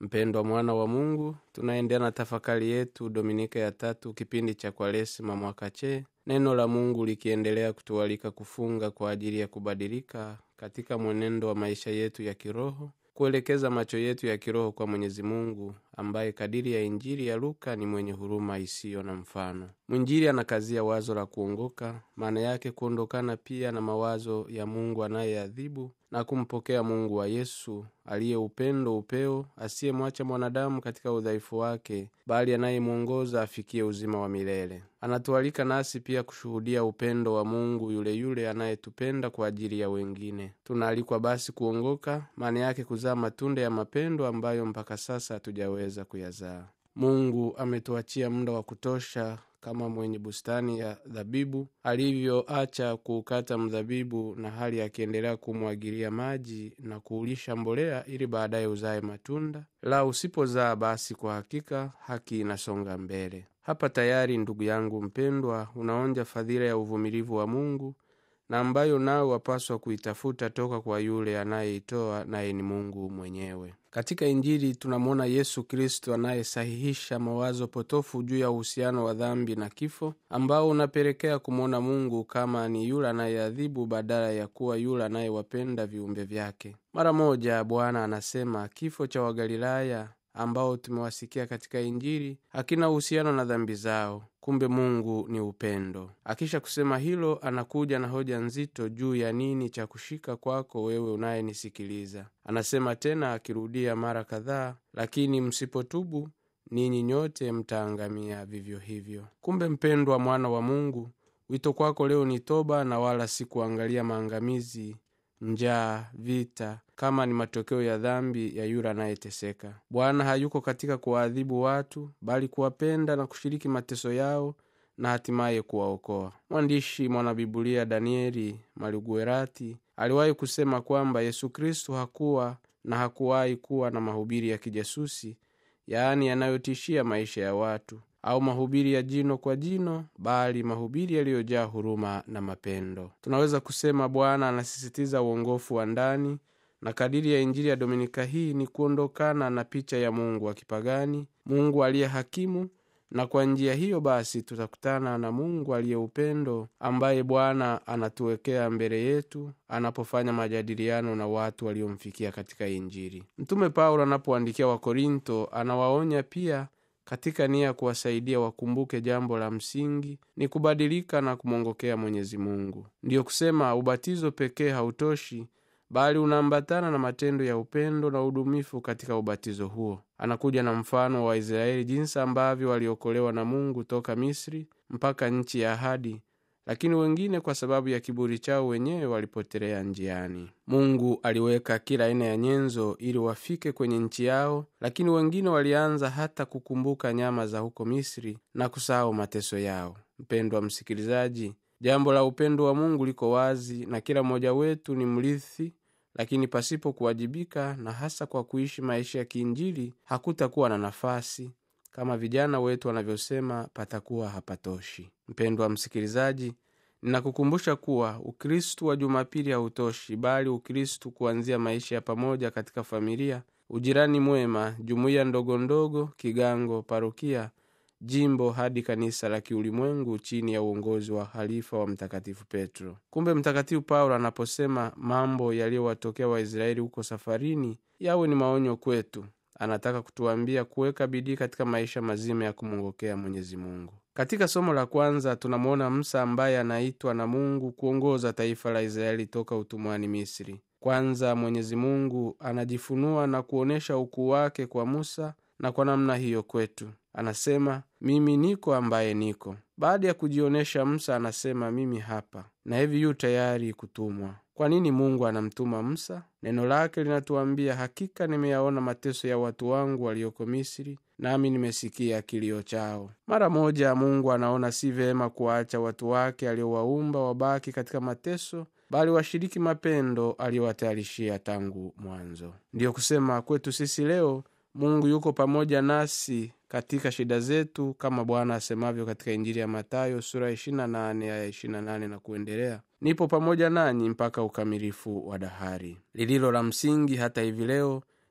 mpendwa mwana wa mungu tunaendelea na tafakari yetu dominika ya tatu kipindi cha kwaresima mwaka che neno la mungu likiendelea kutualika kufunga kwa ajili ya kubadilika katika mwenendo wa maisha yetu ya kiroho kuelekeza macho yetu ya kiroho kwa mwenyezi mungu ambaye kadiri ya injili ya luka ni mwenye huruma isiyo na mfano mwinjili anakazia wazo la kuongoka maana yake kuondokana pia na mawazo ya mungu anayeadhibu na kumpokea mungu wa yesu aliye upendo upeo asiyemwacha mwanadamu katika udhaifu wake bali anayemwongoza afikie uzima wa milele anatualika nasi pia kushuhudia upendo wa mungu yule yule anayetupenda kwa ajili ya wengine tunaalikwa basi kuongoka maana yake kuzaa matunda ya mapendo ambayo mpaka sasa hatujaweza kuyazaa mungu ametuachia muda wa kutosha kama mwenye bustani ya dhabibu alivyoacha kuukata mdhabibu na hali akiendelea kumwagilia maji na kuulisha mbolea ili baadaye uzae matunda la usipozaa basi kwa hakika haki inasonga mbele hapa tayari ndugu yangu mpendwa unaonja fadhila ya uvumilivu wa mungu na ambayo nawe wapaswa kuitafuta toka kwa yule anayeitoa naye ni mungu mwenyewe katika injili tunamwona yesu kristo anayesahihisha mawazo potofu juu ya uhusiano wa dhambi na kifo ambao unapelekea kumwona mungu kama ni yule anayeadhibu badala ya kuwa yule anayewapenda viumbe vyake mara moja bwana anasema kifo cha wagalilaya ambao tumewasikia katika injili hakina uhusiano na dhambi zao kumbe mungu ni upendo akisha kusema hilo anakuja na hoja nzito juu ya nini cha kushika kwako wewe unayenisikiliza anasema tena akirudia mara kadhaa lakini msipotubu ninyi nyote mtaangamia vivyo hivyo kumbe mpendwa mwana wa mungu wito kwako leo ni toba na wala si kuangalia maangamizi njaa vita kama ni matokeo ya dhambi ya yule anayeteseka bwana hayuko katika kuwaadhibu watu bali kuwapenda na kushiriki mateso yao na hatimaye kuwaokoa mwandishi mwanabibulia danieli maliguerati aliwahi kusema kwamba yesu kristo hakuwa na hakuwahi kuwa na mahubiri ya kijasusi yaani yanayotishia maisha ya watu au mahubiri ya jino kwa jino bali mahubiri yaliyojaa huruma na mapendo tunaweza kusema bwana anasisitiza uongofu wa ndani na kadiri ya injili ya dominika hii ni kuondokana na picha ya mungu wa kipagani mungu aliye hakimu na kwa njia hiyo basi tutakutana na mungu aliye upendo ambaye bwana anatuwekea mbele yetu anapofanya majadiliano na watu waliomfikia katika injili mtume paulo anapoandikia wakorinto anawaonya pia katika nia ya kuwasaidia wakumbuke jambo la msingi ni kubadilika na kumwongokea mwenyezi mungu ndiyo kusema ubatizo pekee hautoshi bali unaambatana na matendo ya upendo na udumifu katika ubatizo huo anakuja na mfano wa waisraeli jinsi ambavyo waliokolewa na mungu toka misri mpaka nchi ya ahadi lakini wengine kwa sababu ya kiburi chao wenyewe walipotelea njiani mungu aliweka kila aina ya nyenzo ili wafike kwenye nchi yao lakini wengine walianza hata kukumbuka nyama za huko misri na kusahau mateso yao mpendwa msikilizaji jambo la upendo wa mungu liko wazi na kila mmoja wetu ni mrithi lakini pasipo kuwajibika na hasa kwa kuishi maisha ya kiinjili hakutakuwa na nafasi kama vijana wetu wanavyosema patakuwa hapatoshi mpendwa msikilizaji ninakukumbusha kuwa ukristu wa jumapili hautoshi bali ukristu kuanzia maisha ya pamoja katika familia ujirani mwema jumuiya ndogondogo kigango parokia jimbo hadi kanisa la kiulimwengu chini ya uongozi wa halifa wa mtakatifu petro kumbe mtakatifu paulo anaposema mambo yaliyowatokea waisraeli huko safarini yawe ni maonyo kwetu anataka kutuambia kuweka bidii katika maisha mazima ya kumwongokea mwenyezi mungu katika somo la kwanza tunamwona msa ambaye anaitwa na mungu kuongoza taifa la israeli toka utumwani misri kwanza mwenyezi mungu anajifunua na kuonyesha ukuu wake kwa musa na kwa namna hiyo kwetu anasema mimi niko ambaye niko baada ya kujionyesha msa anasema mimi hapa na hivi yu tayari kutumwa kwa nini mungu anamtuma msa neno lake linatuambia hakika nimeyaona mateso ya watu wangu walioko misri nami nimesikia kilio chao mara moja mungu anaona si vema kuwaacha watu wake aliowaumba wabaki katika mateso bali washiriki mapendo aliyowatayarishia tangu mwanzo ndiyo kusema kwetu sisi leo mungu yuko pamoja nasi katika shida zetu kama bwana asemavyo katika injili ya matayo sura 28 aya 28 na kuendelea nipo pamoja nanyi mpaka ukamilifu wa dahari lililo la msingi hata hivi leo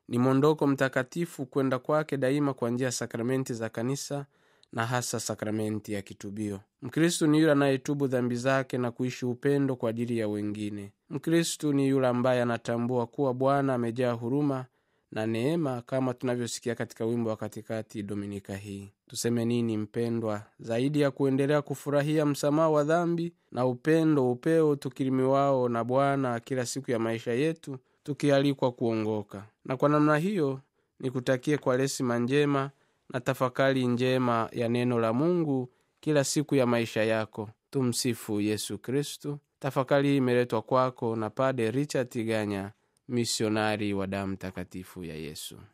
ni mwondoko mtakatifu kwenda kwake daima kwa njia ya sakramenti za kanisa na hasa sakramenti ya kitubio mkristu ni yule anayetubu dhambi zake na kuishi upendo kwa ajili ya wengine mkristu ni yule ambaye anatambua kuwa bwana amejaa huruma na neema kama tunavyosikia katika wimbo wa katikati dominika hii tuseme nini mpendwa zaidi ya kuendelea kufurahia msamaha wa dhambi na upendo upeo tukirimiwao na bwana kila siku ya maisha yetu tukialikwa kuongoka na kwa namna hiyo nikutakie kwa lesima njema na tafakari njema ya neno la mungu kila siku ya maisha yako tumsifu yesu kristu tafakari hii imeletwa kwako na pade richard tiganya misionari wa damu takatifu ya yesu